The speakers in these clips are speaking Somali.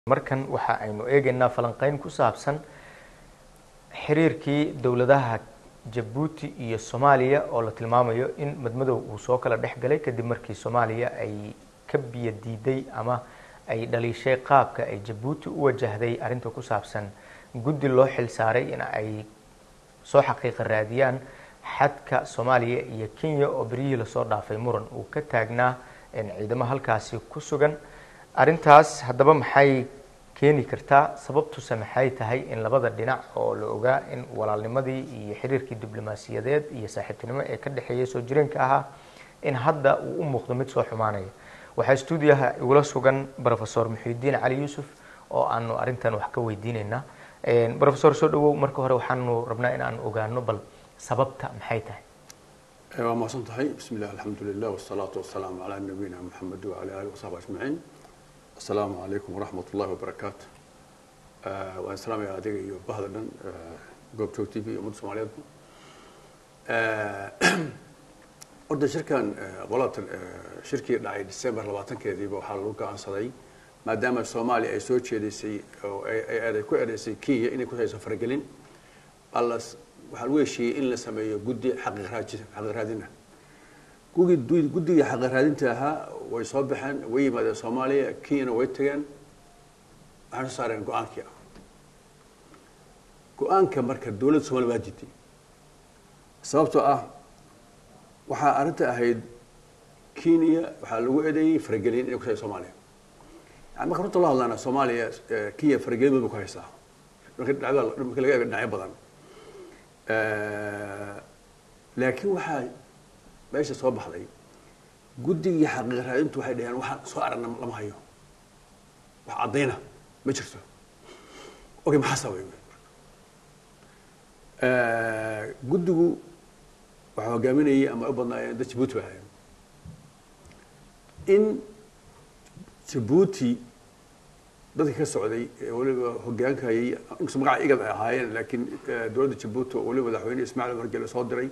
markan waxa aynu eegaynaa falanqeyn ku saabsan xiriirkii dowladaha jabuuti iyo soomaaliya oo la tilmaamayo in madmadow uu soo kala dhex galay kadib markii soomaaliya ay ka biyo diiday ama ay dhaliishay qaabka ay jabuuti u wajahday arrinta ku saabsan guddi loo xil saaray in ay soo xaqiiqa raadiyaan xadka soomaaliya iyo kenya oo beryihii lasoo dhaafay muran uu ka taagnaa ciidamo halkaasi ku sugan arrintaas haddaba maxay keeni kartaa sababtuse maxay tahay in labada dhinac oo la ogaa in walaalnimadii iyo xiriirkii diblomaasiyadeed iyo saaxiibtinimo ee ka dhexeeya soo jireenka ahaa in hadda uu u muuqdo mid soo xumaanaya waxaa stuudiyaha igula sugan rofesor muxiudiin cali yuusuf oo aanu arrintan wax ka weydiineynaa rofesor soo dhawow marka hore waxaanu rabnaa in aan ogaano bal sababta maxay tahay waa mahadsan tahay bismi illah alxamdu lilah wasalaatu wasalaamu calaa nabiyina maxamed wacala alihi wasaxbi ajmaciin asalaamu calaykum waraxmat ullahi wabarakaatu waan salaamaya adiga iyo bahda dhan goobjoog t v ummadda soomaaliyeedba horta shirkan qolatan shirkii dhacay december labaatankeediiba waxaa lagu go-aansaday maadaama soomaaliya ay soo jeedisay oo ay ku ereysay kenya inay ku hayso faragelin alas waxaa lagu heshiiyey in la sameeyo guddi xaqiiq raadina guddigii xaqiiq raadinta ahaa way soo baxeen way yimaadeen soomaaliya kenyana way tageen waxay soo saareen go-aankii ah go-aanka marka dowladda soomaliya waa diiday sababtoo ah waxaa arrinta ahayd kenya waxaa lagu eedeeyey faragelin inay ku tahay soomaaliya yani marka runta loo hadlaana soomaaliya kenya faragelin badan ba ku haysaa marka dhacdada marka laga eego dhinacyo badan laakiin waxaa meesha soo baxday guddigii xaqiiq raadintu waxay dhaheen waxaan soo aragna lama hayo wax caddayna ma jirto okay maxaa sababay guddigu waxaa hogaaminayay ama u badnaayeen dad jabuuti ba ahayen in jabuuti dadka ka socday ee weliba hogaankayay inkastoo magaca igad ay ahaayeen laakiin dowladda jabuuti oo weliba madaxweyne ismaaciil margele soo diray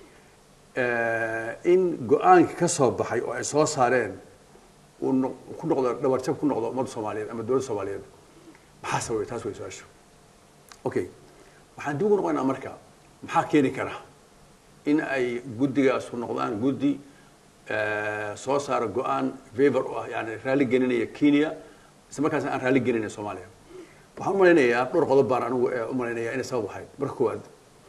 in go-aanka ka soo baxay oo ay soo saareen uu ku noqdo dhabarjab ku noqdo ummadda soomaaliyeed ama dowladda soomaaliyeed maxaa sababay taas way su-aasha okay waxaan dib ugu noqoynaa marka maxaa keeni kara in ay guddigaasu noqdaan guddi soo saara go-aan favor u ah yani raalli gelinaya kenya isla markaasna aan raalli gelinaya soomaaliya waxaan u malaynayaa dhowr qodob baan anigu u malaynaya inay sabab ahayd marka koowaad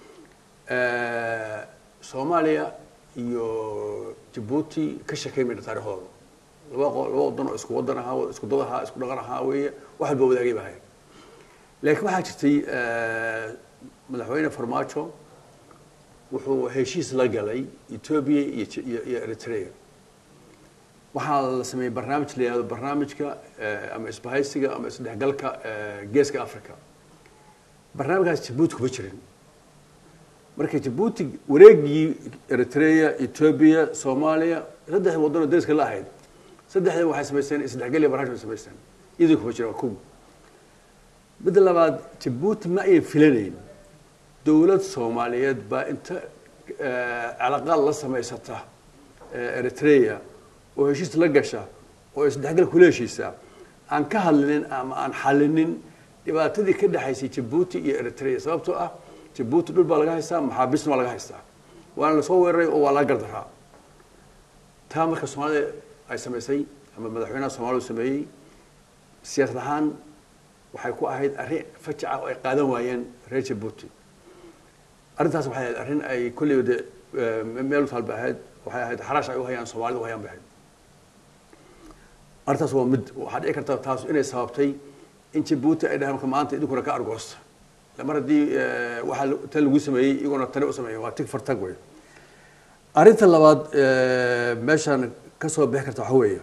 soomaaliya iyo jabuuti ka sheekayn mayna taariikhdooda laba laba wadan oo isku wadan ahaa isku dad ahaa isku dhaqan ahaa weeye wax walba wadaagay ba ahayd laakiin waxaa jirtay madaxweyne farmaajo wuxuu heshiis la galay ethoobia iyo iyo eritrea waxaa la sameeyey barnaamij la yihahdo barnaamijka ama isbahaysiga ama isdhexgalka geeska africa barnaamijkaas jabuuti kuma jirin marka jabuuti wareegii eritrea ethoobia soomaaliya saddex waddanoo dariska la ahayd saddexdan waxay samaysteen isdhexgal iyo barnaamij bay samaysteen iyadoo kuma jira waa kow midda labaad jabuuti ma ayan filanayn dowlad soomaaliyeed baa inta calaqaad la samaysata eritrea oo heshiis la gasha oo isdhexgal kula heshiisa aan ka hadlinin ama aan xalinin dhibaatadii ka dhexaysay jabuuti iyo eritrea sababtoo ah jabuuti dhul baa laga haystaa maxaabiisna waa laga haystaa waana lasoo weeraray oo waa laga gardaraa taa marka soomaalida ay samaysay ama madaxweynaha soomaliya sameeyey siyaasad ahaan waxay ku ahayd arrin fajaca oo ay qaadan waayeen reer jabuuti arrintaas waxay ahayd arrin ay kolleyba de meel talba ahayd waxay ahayd xaraash ay u hayaan soomaalida u hayaan bay ahayd arrintaas waa mid waxaa dhici karta taas inay sababtay in jabuuti ay dhahaan marka maanta idinkuna ka argoosta mar haddii waxaa tan lagu sameeyey iyaguna tani u sameeyey waa tig fartag wey arrinta labaad meeshaan ka soo bixi karta waxa weeye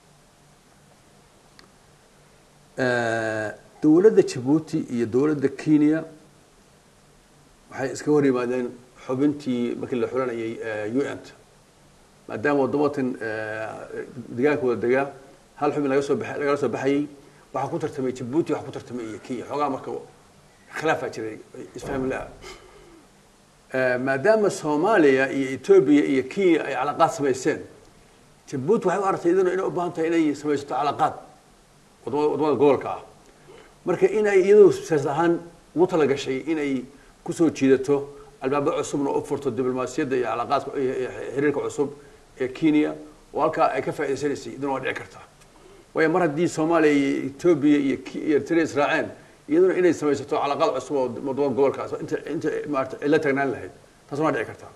dowladda jabuuti iyo dowladda kenya waxay iska hor yimaadeen xubintii markii la xulanayay u n t maadaama waddamatan degaanka wada degaa hal xubin laga soo ba lagala soo baxayey waxaa ku tartamay jabuuti waxaa ku tartamay iyo kenya xoogaa marka khilaafaa jiray isfahmi la maadaama soomaaliya iyo etoobiya iyo kenya ay calaqaad samayseen jabuuti waxay u aragtay idina inay u baahan tahay inay samaysato calaqaad wadamada wadamada gobolka ah marka in ay iyadu siyaasad ahaan ugu talagashay inay kusoo jiidato albaabo cusubna u furto diblomaasiyadda iyo calaaqaadka iyo iyo xiriirka cusub ee kenya oo halkaa ay ka faa'idaysanaysay iduna waa dhici kartaa waayo mar haddii soomaaliya iyo etoobiya iyo Ki- iyo eritrea israaceen iyaduna inay samaysato calaaqaad cusub oo wadamo gobolkaas oo inta inta maarata ay la tagnaan lahayd taasna waa dhici kartaa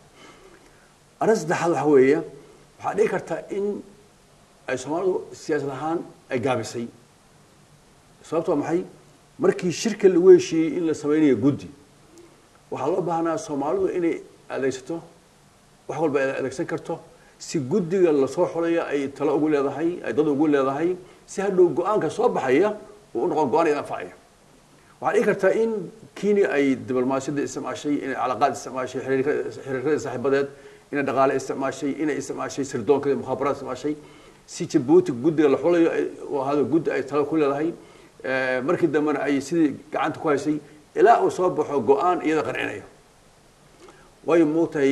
arrin saddexaad waxa weeye waxaa dhici karta in ay soomaalidu siyaasad ahaan ay gaabisay sababto waa maxay markii shirka lagu heshiiyey in la sameynayo guddi waxaa loo baahnaa soomaalidu inay adeegsato wax walba ay adeegsan karto si guddiga lasoo xulayo ay talo ugu leedahay ay dad ugu leedahay si hadhow go-aanka soo baxaya uu u noqon go-aan iyada anfacaya waxaa dhici kartaa in kenya ay diblomaasiyadda isticmaashay inay calaaqaad isticmaashay xiriirka- xiriirada saaxiibadeed inay dhaqaale isticmaashay inay isticmaashay sirdoonka iyo mukhaabaraad isticmaashay si jabuuti guddiga la xulayo ay- uu ahaado guddi ay talo ku leedahay Eh, markii dambena ay sidii gacanta ku haysay ilaa uu soo baxo go-aan iyada qancinaya waayo moogtahay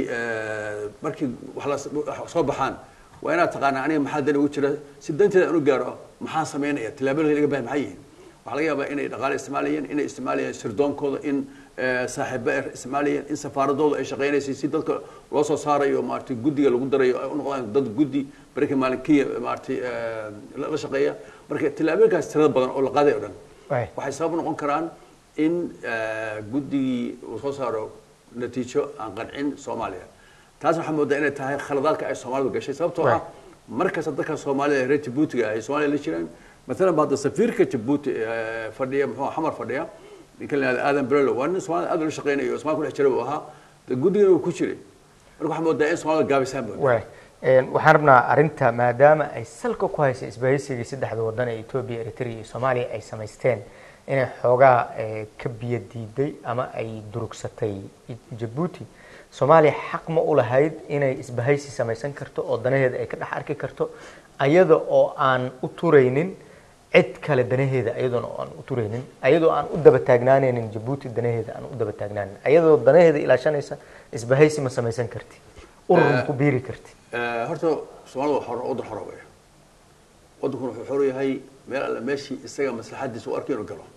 markii wax la wax soo baxaan waa inaad taqaanaa aniga maxaa dan ugu jira si danteeda aan u gaaro maxaan samaynaya tillaabada laga baahay maxay yihiin waxaa laga yaabaa inay dhaqaale isticmaalayeen inay isticmaalayeen sirdoonkooda in eh, saaxiibo ay isticmaalayeen in safaaradooda ay shaqaynaysay si dadka loo soo saarayo maaragtay guddiga lagu darayo ay u noqdaan dad guddi barika maalinkiya maaragtay eh, la la shaqeeya marka tillaabooyinkaas tirada badan oo la qaaday oo dhan Waay. waxay sabab u noqon karaan in eh, guddigii uu soo saaro natiijo aan qancin soomaaliya taas waxaa moodaa inay tahay khaladaadka ay soomaalidu gashay sababtoo ah Right. markasta dadka soomaalida ee reer jabuutiga ay soomaaliya la jiraan maalan ba hadda safiirka jabuuti ee fadhiya muxuu xamar fadhiya ninka la yihahdo aadan belelo waa nin soomaalida aad ula shaqeynayo oo soomaalida ku dhex jira buu ahaa de guddigana uu ku jiray marka waxaa moodaa in soomaalida gaabisaan moodaa waay Een, waxaan rabnaa arrinta maadaama ay salka ku haysay isbahaysigii saddexda wadan ee etoobiya eritrea iyo soomaaliya ay samaysteen inay xoogaa eh, ka biyo diiday ama ay durugsatay jabuuti soomaaliya xaq ma u lahayd inay isbahaysi samaysan karto oo danaheeda ay ka dhex arki karto ayada oo aan u turaynin cid kale danaheeda ayadoona aan u turaynin ayadoo aan u daba taagnaanaynin jabuuti danaheeda aan u daba taagnaanin ayadoo danaheeda ilaashanaysa isbahaysi ma samaysan karti urur ma ku biiri karti Eh, horta soomaalida waa xor waddan xora weya waddankuna wuxuu xor u yahay meel alle meeshii isaga maslaxadiisa u arkay inuu galo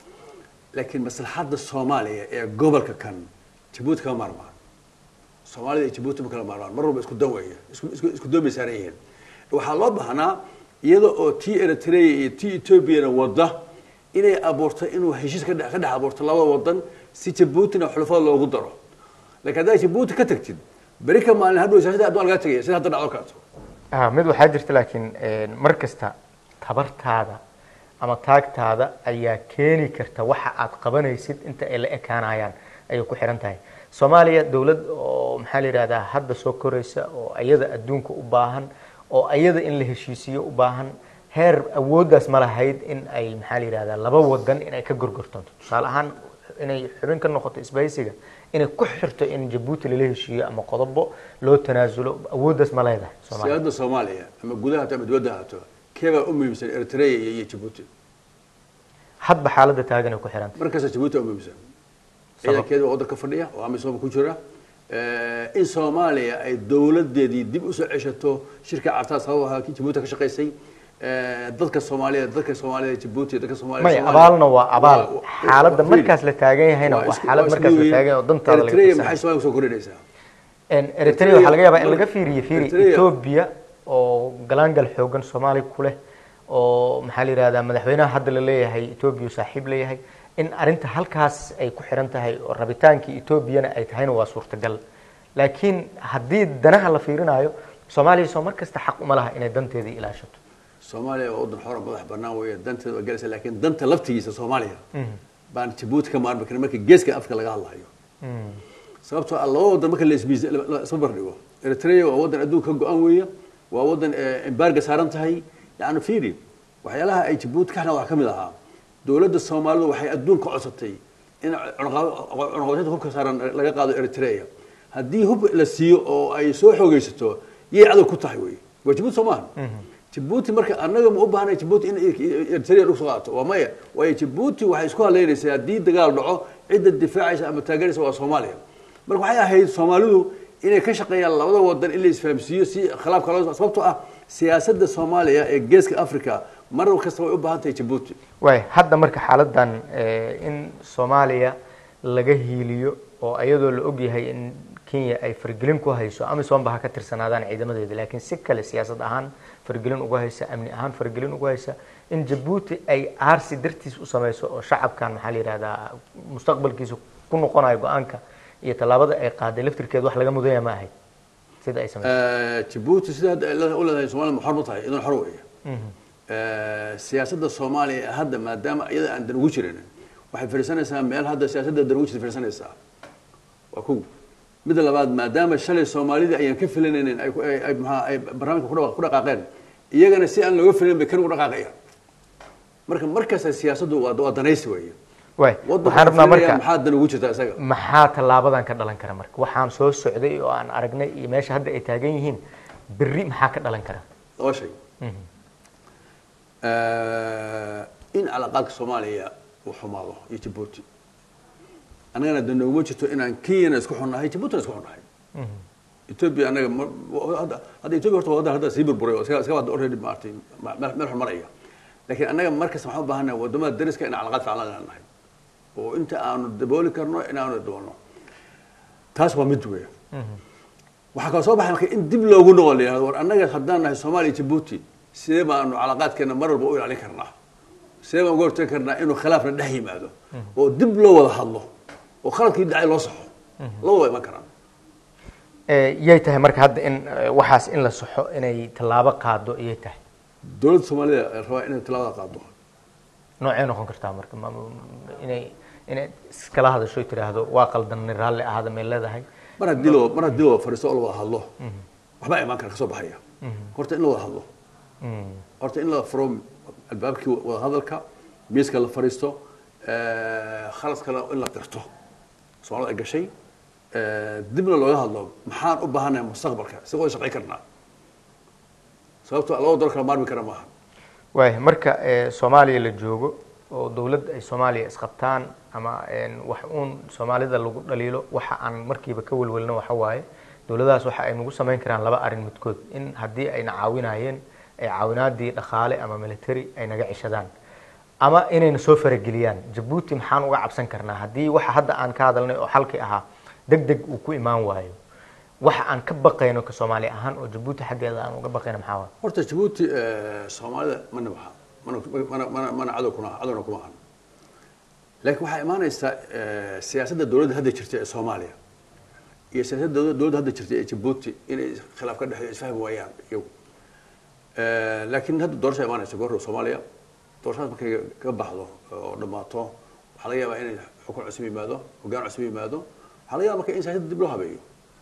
laakiin maslaxadda soomaaliya ee gobolka kan jabuuti kama maarmaan soomaalida iyo jabuuti ma kala maarmaan mar walba isku dan weeye isku isku isku doon bay saaran yihiin waxaa loo baahnaa iyada oo tii eritrea iyo tii ethoobiana wadda inay abuurto inuu heshiis ka dhex ka dhex abuurto labada wadan si jabuutina xulafada loogu daro laakiin haddaad jabuuti ka tagtid beri ka maalin hadhow siyaasadda adduun lagaa tegaya sida hadda dhacdo kaleeto ah mid waxaa jirta laakiin mar kasta tabartaada ama taagtaada ayaa keeni karta waxa aad qabanaysid inta ay la ekaanayaan ayay ku xiran tahay soomaaliya dowlad oo maxaa la yidhahdaa hadda soo koraysa oo ayada adduunka u baahan oo ayada in la heshiisiyo u baahan heer awooddaas ma lahayd in ay maxaa la yidhahdaa laba wadan in ay ka gorgortanto tusaale ahaan inay xubin ka noqoto isbahaysiga inay ku xirto in jabuuti lala heshiiyo ama qodobo loo tanaasulo awooddaas ma leedahay soomaaliya siyaasadda soomaaliya ama gudaha haato ama dibadda haato keebaa u muhiimsan eritrea iyo iyo jabuuti hadba xaaladda taagan ay ku xiranta markasta jabuuti waa muhiimsan ciidankeeda waa waddanka fadhiya oo amisom ku jira in soomaaliya ay dowladeedii dib usoo ceshato shirka cartaa sabab ahaa kii jabuuti ka shaqaysay dadka soomaaliya dadka soomaalida jabuuti dadka soomaalida may Soomaaliya- abaalna waa abaal waa- waa- xaaladda waa- markaas la taagan yahayna waa waa isku- xaalad waa markaas la isku taagan yahay oo dantaada laga eritrea fiirsanayo. maxay soomaaliya kusoo kordhinaysaa En eritrea waxaa laga yaabaa in laga Eritrea- fiiriyo fiiri Eritrea- etoobiya oo galaangal xoogan soomaaliya ku leh oo maxaa la yidhahdaa madaxweynaha hadda la leeyahay etoobiya uu saaxiib leeyahay in arrinta halkaas ay ku xiran tahay oo rabitaankii etoobiyana ay tahayna waa suurtagal laakiin haddii danaha la fiirinayo soomaaliya soo mar kasta xaq uma laha inay danteedii ilaashato soomaaliya waa waddan xora madax bannaan weeye danteeda waa galaysa laakiin danta laftigiisa soomaaliya baan jabuuti ka maarmi karin marka geeska afka laga hadlayo sababtoo ah laba waddan marka la ismiis- la- la isma bardhigo eritrea waa waddan adduunka ka go-an weeye waa waddan eh, embarga saaran tahay yani fiiri waxyaalaha ay jabuuti ka xidhan waxaa ka mid ahaa dowladda soomaalidu waxay adduunka codsatay in cunaqabateynta hubka saaran laga qaado eritrea haddii hub la siiyo oo ay soo xoogaysato yay cadow ku tahay wey waa jabuuti soo maaha jabuuti marka annaga ma u baahnay jabuuti in eritrea dhug soo qaato waa maya waayo jabuuti waxay isku hadlaynaysaa haddii dagaal dhaco cidda difaacaysa ama taageeraysa waa soomaaliya marka waxay ahayd soomaalidu inay ka shaqeeyaan labada wadan in la isfahamsiiyo si khilaafka loo sababtoo ah siyaasadda soomaaliya ee geeska africa mar kasta way u baahan tahay jabuuti waay hadda marka xaaladan eh, in soomaaliya laga hiiliyo oo iyadoo la ogyahay in kenya ay fargelin ku hayso amisom ba ha ka tirsanaadaan ciidamadeeda laakiin si kale siyaasad ahaan fargelin ugu haysa amni ahaan fargelin ugu haysa in jabuuti ay aarsi dartiis u samayso oo shacabkan maxaa la yidhahdaa mustaqbalkiisa ku noqonayo go-aanka iyo tallaabada ay qaaday laftirkeeda wax laga mudanya ma ahayd sida ay samayso jabuuti sida hadda ay leedahay- u leedahay soomaalida xor ma tahay idan xor weeye siyaasadda soomaaliya hadda maadaama iyada aan dan ugu jirin waxay fadhiisanaysaa meel hadda siyaasadda dan ugu jirta fadhiisanaysaa waa kow midda labaad maadaama shalay soomaalidii ayaan ka filanaynin ay ku- ay ay maxaa ay barnaamijka ku dhaqa- ku dhaqaaqeen iyagana si aan looga filanin bay kan ugu dhaqaaqayaan marka markasta siyaasaddu waa waa danaysi weeye waay waddanka waxaan rabnaa filanaya marka maxaa dan ugu jirta isaga maxaa tallaabadan ka dhalan kara marka waxaan soo socday oo aan aragnay iyo meesha hadda ay taagan yihiin berri maxaa ka dhalan kara laba shay in calaaqaadka soomaaliya uu xumaado iyo jabuuti annagana de nooguma jirto inaan kenyana isku xunnahay jabuutina isku xunnahay ethiopia annaga ma- hadda hadda ethiopia horta waa waddan hadda sii burburay oo iska iska wada already maartay ma- meel meel xun maraya laakiin annaga markasta waxaan u baahannahay waddamada dariska inaan calaaqaad fiican la leenahay oo inta aanu dabooli karno inaanu daboolno taas waa mid weeye waxaa kaloo soo baxay marka in dib loogu noqon la yihahdo war annaga haddaan nahay soomaaliya iyo jabuuti sidee baanu calaaqaadkeena mar walba u ilaalin karnaa sidee baan uga hortagi karnaa inuu khilaafna dhex yimaado oo dib loo wada hadlo oo khaladkii dhacay loo saxo labada waa iman karaan Eh, yay tahay marka hadda in eh, waxaas in la saxo inay tallaabo qaado iyay tahay dowladda soomaalida ay rabaa inay tallaabada qaado noocay noqon kartaa marka ma- ma- inay inay iskala hadasho ay tiraahdo waa qaldanay raalli ahaada may leedahay mar haddii loo mar haddii loo fadhiisto oo la wada hadlo waxbaa imaan kara kasoo baxaya horta in la wada hadlo Mm. horta in la furo albaabkii wada hadalka miiska la fadhiisto khaladkana in la qirto soomaalida ay gashay dibna looga hadlo maxaan u baahanahay mustaqbalka si wada shaqayn karnaa sababto laba dol kala maarmi kara maaha waay marka eh, soomaaliya la joogo oo dowladda ay soomaaliya isqabtaan ama een, wax uun soomaalida lagu dhaliilo waxa aan markiiba ka welwelno waxa waaye dowladahaas waxa ay nagu samayn karaan laba arrin midkood in haddii ayna caawinayeen ay caawinaadii dhaqaale ama military ay naga ceshadaan ama inayna soo farageliyaan jabuuti maxaan uga cabsan karnaa haddii waxa hadda aan ka hadalnay oo xalkii ahaa deg deg uu ku imaan waayo waxa aan ka baqayno ka soomaali ahaan oo jabuuti xaggeeda aan uga baqayno maxaa waaye horta jabuuti soomaalida mana baxa mana mana mana mana cadow kuna cadowna kuma ahan laakiin waxaa imaanaysa siyaasadda dowladda hadda jirta ee soomaaliya iyo siyaasadda dowladda dowladda hadda jirta ee jabuuti inay khilaaf ka dhexeeyo isfahmi waayaan iyagu laakiin hadda doorasha imaanaysa goorta soomaaliya doorashadaas markay ka baxdo oo dhammaato waxaa laga yaabaa inay xukun cusub yimaado hoggaan cusub yimaado waxaa laga yaabaa marka in siyaasadda dib loo habeeyo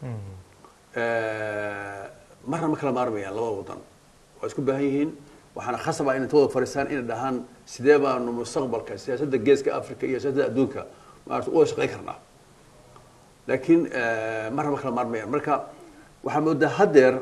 marna ma kala maarmayaan labada wadan waa isku baahan yihiin waxaana khasab ah inay intooda fadhiistaan inay dhahaan sidee baanu mustaqbalka siyaasadda geeska africa iyo siyaasadda adduunka maarata u wada shaqayn karnaa laakiin marna ma kala maarmayaan marka waxaa moodaa haddeer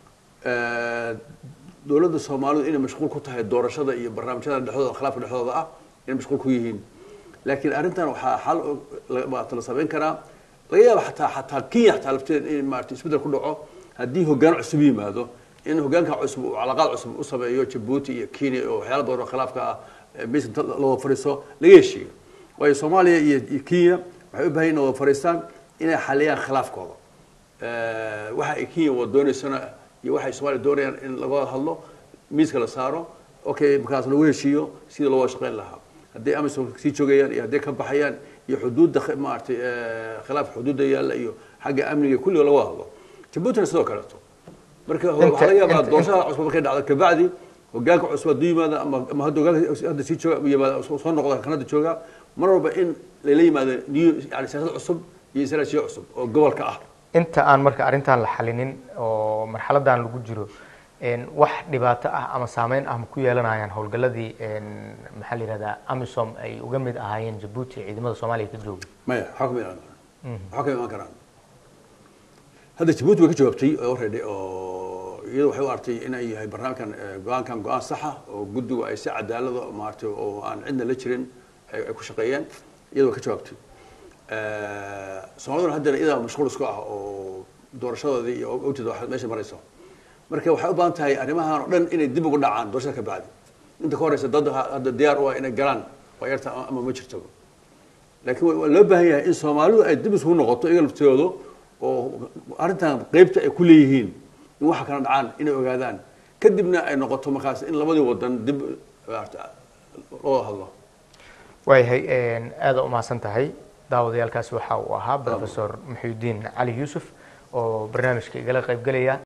dowladda soomaalidu inay mashquul ku tahay doorashada iyo barnaamijyada dhexdooda khilaafka dhexdooda ah inay mashquul ku yihiin laakiin arrintan waxaa xal maarata la samayn karaa laga yaaba xataa xataa kenya xataa lafteeda in maarata isbeddel ku dhaco haddii hoggaan cusub yimaado in hoggaanka cusub uu calaqaad cusub u sameeyo jabuuti iyo kenya oo waxyaala badan oo khilaafka ah meesha inta la wada fadhiiso laga heshiiyo waayo soomaaliya iyo iyo kenya waxay u baahan yihin wada fadhiistaan inay xaliyaan khilaafkooda waxa ay kenya wada doonaysana iyo waxay soomaaliya doonayaan in laga wada hadlo miiska la saaro okay markaas lagu heshiiyo sidii loo wada shaqayn lahaa hadday amisom sii joogayaan iyo hadday ka baxayaan iyo xuduudda maaragtay khilaaf xuduudda yaalla iyo xagga amniga kulliga laga wada hadlo jabuutina sidoo kaleeto marka waxaa laga yaabaa doorashada cusub markay dhacdo kabacdi hogaanka cusub hadduu yimaado ama ama hadda hogaanka hadda sii jooga yimaado soo noqda kan hadda jooga mar walba in lala yimaado new yani siyaasad cusub iyo istaraatijiyo cusub oo gobolka ah inta aan marka arrintan la xalinin oo marxaladan lagu jiro wax dhibaato ah ama saameyn ah ma ku yeelanayaan howlgaladii maxaa la yihahdaa amisom ay uga mid ahaayeen jabuuti ciidamada soomaaliya ka jooga maya waxaa kama imaan karaan waxaa kama imaan karaan hadda jabuuti way ka jawaabtay already oo iyadu waxay u artay inay yahay barnaamijkan go-aankan go-aan saxa oo guddigu ay si cadaalada maaragtay oo aan cidna la jirin ay ku shaqeeyeen iyadu way ka jawaabtay soomaaliduna haddana iyadaa mashquul isku ah oo doorashadoodii iyo ogteeda wax meesha marayso marka waxay u baahan tahay arrimahan oo dhan inay dib ugu dhacaan doorashada ka bacdi inta ka horeysa dad hadda diyaar u ah inay galaan waa yarta ama ma jirtaba laakiin waa loo baahan yahay in soomaalidu ay dib isugu noqoto iyaga laftooda oo arrintan qeybta ay ku leeyihiin in waxa kala dhacaan inay ogaadaan kadibna ay noqoto markaas in labadii wadan dib loo hadlo waayahay aada u mahadsan tahay daawadayaalkaasi waxa uu ahaa professor muxuudiin cali yuusuf oo barnaamijka igala qaybgelaya